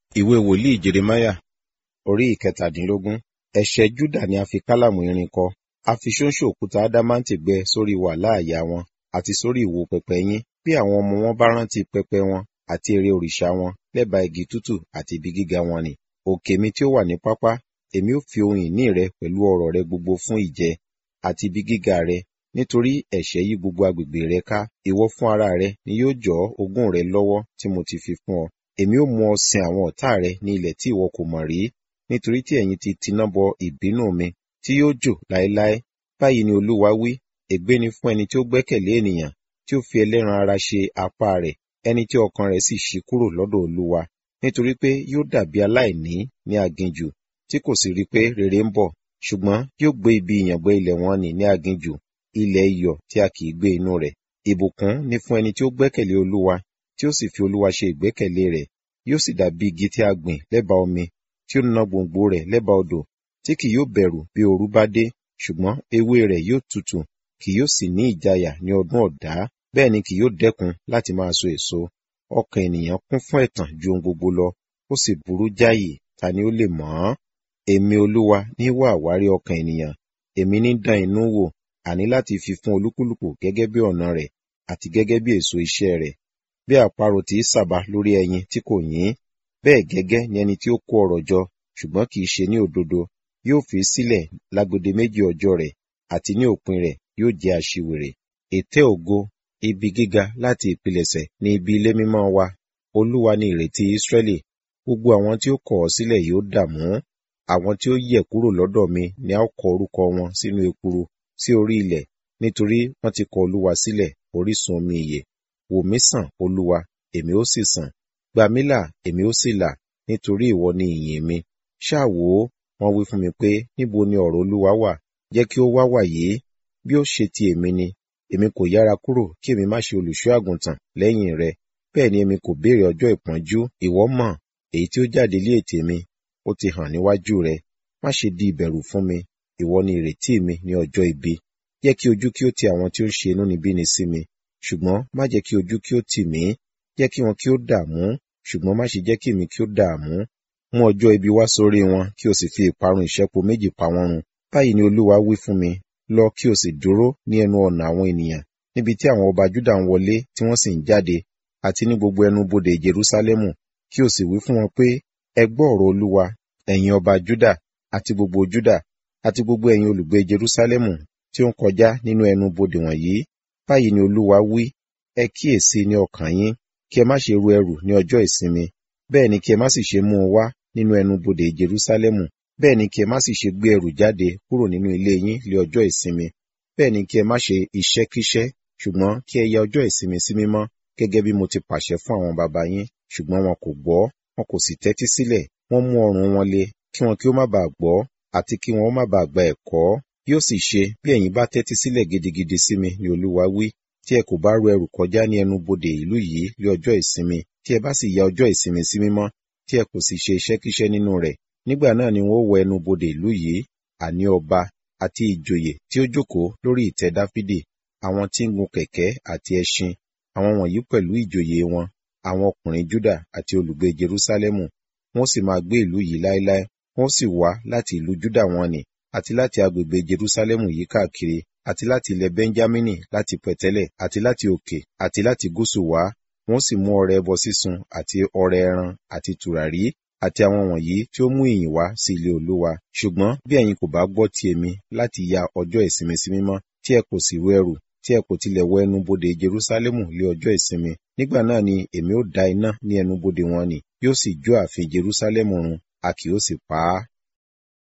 Ìwé wòlíì Jeremáyà orí ìkẹtàdínlógún. Ẹ̀ṣẹ̀ Júdà ni a fi kálàmù irin kọ. A fi ṣóńṣó òkúta ádámáǹtì gbẹ sórí wàláà àyà wọn àti sórí ìwo pẹpẹ yín. Bí àwọn ọmọ wọn bá rántí pẹpẹ wọn àti ère òrìṣà wọn lẹ́bàá igi tútù àti ibi gíga wọn nì. Òkè mi tí ó wà ní pápá, èmi ó fi ohun ìní rẹ pẹ̀lú ọrọ̀ rẹ gbogbo fún ìjẹ àti ibi gíga rẹ, nítorí ẹ̀ṣẹ̀ yí gbogbo agbègbè rẹ ká. Ìwọ fún ara rẹ ni yóò jọ́ ogún rẹ lọ́wọ́ tí mo ti fi fún ọ. Èmi ó mú ọ sin àwọn ọ̀tá rẹ ní ilẹ̀ tí ìwọ kò mọ̀ rí, nítorí tí ẹ̀yin ti tiná bọ ìbínú mi tí yóò jò láéláé. Báyìí ni Olúwa wí, ègbé ni fún ẹni tí ó gbẹ́kẹ̀lé ènìyàn, tí ó fi ẹlẹ́ran ara ṣe apá rẹ̀, ẹni tí ọkàn rẹ̀ sì ṣí kúrò lọ́dọ̀ Olúwa. Nítorí pé yóò dàbí aláìní ní aginjù, tí kò sì rí pé rere ń bọ̀, ṣùgbọ́n yóò gbé ibi ìyàngbẹ́ ilẹ̀ wọn nì ní aginjù, ilẹ̀ iyọ̀ tí a kì í gbé inú rẹ̀. Ìbùkún ni fún ẹni tí ó gbẹ́kẹ̀lé Olúwa, tí ó sì fi Olúwa ṣe ìgbẹ́kẹ̀lé rẹ̀. Yóò sì dàbí igi tí a gbìn lẹ́bàá omi, tí ó na gbòǹgbò rẹ̀ lẹ́bàá odò, tí kì yóò bẹ̀rù bí ooru bá dé, ṣùgbọ́n ewé rẹ̀ yóò tutù, kì yóò sì ní ìjayà ní ọdún ọ̀dá, bẹ́ẹ̀ ni kì yóò dẹ́kun láti máa so èso. Ọkàn ènìyàn kún fún ẹ̀tàn ju ohun gbogbo lọ, ó sì burú jáyì, ta ni ó lè mọ̀ ọ́n? Èmi Olúwa ní wá àwárí ọkàn ènìyàn, èmi ní dán inú wò, àní láti fi fún olúkúlùkù gẹ́gẹ́ bí ọ̀nà rẹ̀ àti gẹ́gẹ́ bí èso iṣẹ́ rẹ̀. Bí àparò tí í sàbà lórí ẹyin tí kò yín, bẹ́ẹ̀ gẹ́gẹ́ ni ẹni tí ó kó ọrọ̀ jọ, ṣùgbọ́n kì í ṣe ní òdodo, yóò fi sílẹ̀ lágbede méjì ọjọ́ rẹ̀, àti ní òpin rẹ̀ yóò jẹ́ aṣiwèrè. Ètè ògo, ibi gíga láti ìpilẹ̀ṣẹ̀ ní ibi ilé mímọ́ wa. Olúwa ni ìrètí Ísírẹ́lì. Gbogbo àwọn tí ó kọ̀ ọ́ sílẹ̀ yóò dààmú. Àwọn tí ó yẹ̀ kúrò lọ́dọ̀ mi ni a ó kọ orúkọ wọn sínú ekuru sí orí ilẹ̀, nítorí wọ́n ti kọ Olúwa sílẹ̀, orísun omi ìyè. Wò mí sàn, Olúwa, èmi ó sì sàn. Gbà mí là, èmi ó sì là, nítorí ìwọ ni ìyìn mi. Ṣáà wò ó, wọ́n wí fún mi pé, níbo ni ọ̀rọ̀ Olúwa wà? Jẹ́ kí ó wá wàyé. Bí ó ṣe ti èmi ni, èmi kò yára kúrò kí èmi má ṣe olùṣọ́ àgùntàn lẹ́yìn rẹ. Bẹ́ẹ̀ ni èmi kò béèrè ọjọ́ ìpọ́njú, ìwọ mọ̀, èyí tí ó jáde lé ètè mi, ó ti hàn níwájú rẹ. Má ṣe di ìbẹ̀rù fún mi, ìwọ ni ìrètí mi ní ọjọ́ ibi. Jẹ́ kí ojú kí ó ti àwọn tí ó ń ṣe inúnibíni sí mi, ṣùgbọ́n má jẹ́ kí ojú kí ó tì mí. Jẹ́ kí wọn kí ó dààmú, ṣùgbọ́n má ṣe jẹ́ kí èmi kí ó dààmú. Mú ọjọ́ ibi wá sórí wọn, kí o sì fi ìparun ìṣẹ́po méjì pa wọ́n run. Báyìí ni Olúwa wí fún mi, lọ kí o sì dúró ní ẹnu ọ̀nà àwọn ènìyàn, níbi tí àwọn ọba Júdà ń wọlé tí wọ́n sì ń jáde, àti ní gbogbo ẹnu bodè Jerúsálẹ́mù, kí o sì wí fún wọn pé, ẹ gbọ́ ọ̀rọ̀ Olúwa, ẹ̀yin ọba Júdà, àti gbogbo Júdà, àti gbogbo ẹ̀yin olùgbé Jerúsálẹ́mù tí ó ń kọjá nínú ẹnu bodè wọ̀nyí. Báyìí ni Olúwa wí, ẹ kíyèsí ní ọkàn yín, kí ẹ má ṣe ru ẹrù ní ọjọ́ ìsinmi, bẹ́ẹ̀ ni kí ẹ má sì ṣe mú un wá nínú ẹnu bodè Jerúsálẹ́mù, bẹ́ẹ̀ ni kí ẹ má sì ṣe gbé ẹrù jáde kúrò nínú ilé yín lé ọjọ́ ìsinmi, bẹ́ẹ̀ ni kí ẹ má ṣe iṣẹ́kíṣẹ́, ṣùgbọ́n kí ẹ ya ọjọ́ ìsinmi sí mímọ́, gẹ́gẹ́ bí mo ti pàṣẹ fún àwọn baba yín, ṣùgbọ́n wọn kò gbọ́, wọn kò sì tẹ́tí sílẹ̀, wọ́n mú ọrùn wọn le, kí wọn kí ó má baà gbọ́, àti kí wọn ó má baà gba ẹ̀kọ́. Yóò sì ṣe bí ẹ̀yin bá tẹ́tí sílẹ̀ gidigidi sí mi, ni Olúwa wí, tí ẹ kò bá ru ẹrù kọjá ní ẹnu bodè ìlú yìí lé ọjọ́ ìsinmi, tí ẹ bá sì ya ọjọ́ ìsinmi sí mímọ́, tí ẹ kò sì ṣe iṣẹ́kíṣẹ́ nínú rẹ̀, nígbà náà ni wọn ó wọ ẹnu bodè ìlú yìí, àní ọba àti ìjòyè tí ó jókòó lórí ìtẹ́ Dáfídì, àwọn tí ń gun kẹ̀kẹ́ àti ẹṣin, àwọn wọ̀nyí pẹ̀lú ìjòyè wọn, àwọn ọkùnrin Júdà àti olùgbé Jerúsálẹ́mù, wọn ó sì máa gbé ìlú yìí láéláé, wọn ó sì wá láti ìlú Júdà wọn nì, àti láti agbègbè Jerúsálẹ́mù yìí káàkiri, àti láti ilẹ̀ Bẹ́ńjámínì, láti pẹ̀tẹ́lẹ̀, àti láti òkè, àti láti gúúsù wá, wọn ó sì mú ọrẹ ẹbọ sísun àti ọrẹ ẹran àti tùràrí, àti àwọn wọ̀nyí tí ó mú ìyìn wá sí ilé Olúwa. Ṣùgbọ́n bí ẹ̀yin kò bá gbọ́ ti èmi láti ya ọjọ́ ìsinmi sí mímọ́, tí ẹ kò sì ru ẹrù, tí ẹ kò tilẹ̀ wọ ẹnu bodè Jerúsálẹ́mù lé ọjọ́ ìsinmi, nígbà náà ni èmi ó da iná ní ẹnu bodè wọn nì, yóò sì jó ààfin Jerúsálẹ́mù run, a kì yóò sì pa á.